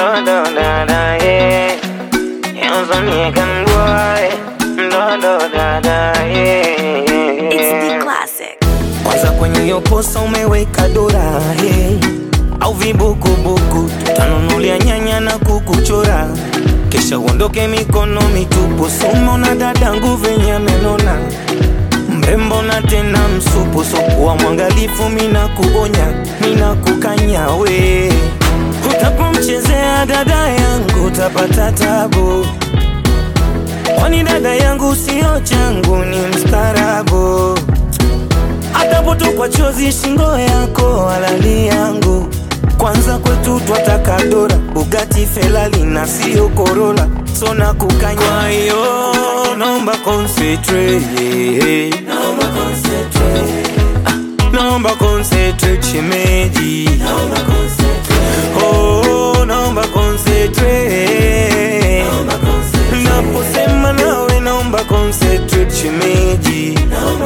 do do da da yeah. You're some American boy, do do da da yeah. It's the classic. Kwanza kwenye hiyo posa umeweka dola hey. Au vibukubuku tutanunulia nyanya na kukuchora, kisha uondoke mikono mitupu. Sumo na dadangu venye amenona, mrembo na tena msupu, sokuwa mwangalifu, mina kuonya, mina kukanya we, utapomchezea dada yangu utapata tabu, kwani dada yangu sio changu, ni mstarabu atapotokwa chozi shingo yako halali yangu kwanza kwetu twataka dora bugati felali na sio korola sona kukanya kwa hiyo naomba concentrate naomba concentrate Ah, naomba concentrate shemeji naomba concentrate oh naomba concentrate naomba concentrate naposema nawe naomba concentrate shemeji naomba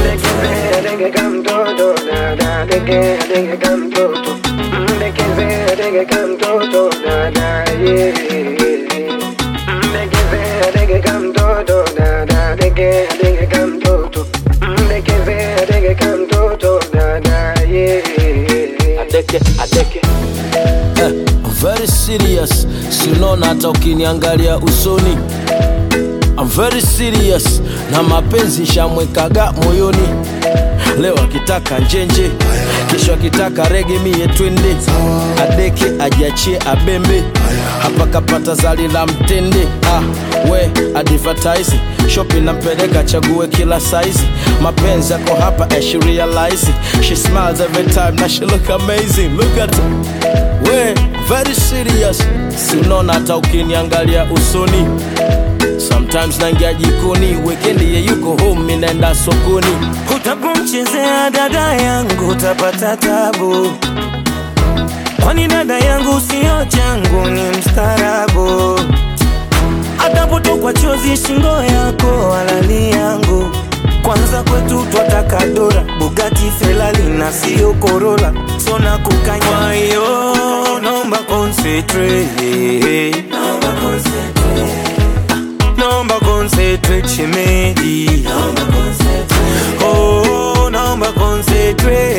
adeke adeke eh, very serious sinona hata ukiniangalia usoni I'm very serious na mapenzi shamwekaga moyoni leo akitaka njenje kesho akitaka rege mie twende adeke ajiachie abembe hapa kapata zali la mtende ah, we advertise shopping nampeleka chague kila saizi mapenzi yako hapa and she realize it. she smiles every time na she look amazing look at her. we very serious sinona hata ukiniangalia usoni sometimes naingia jikoni wekendi ye yuko home mi naenda sokoni Utapomchezea dada yangu utapata tabu, kwani dada yangu sio changu, ni mstarabu. Atapotokwa chozi shingo yako halali yangu, kwanza kwetu twataka dora, Bugatti Ferrari na sio Corolla, sona kukanya. Kwa hiyo naomba concentrate, naomba concentrate naomba concentrate shemeji, naomba concentrate, oh naomba concentrate,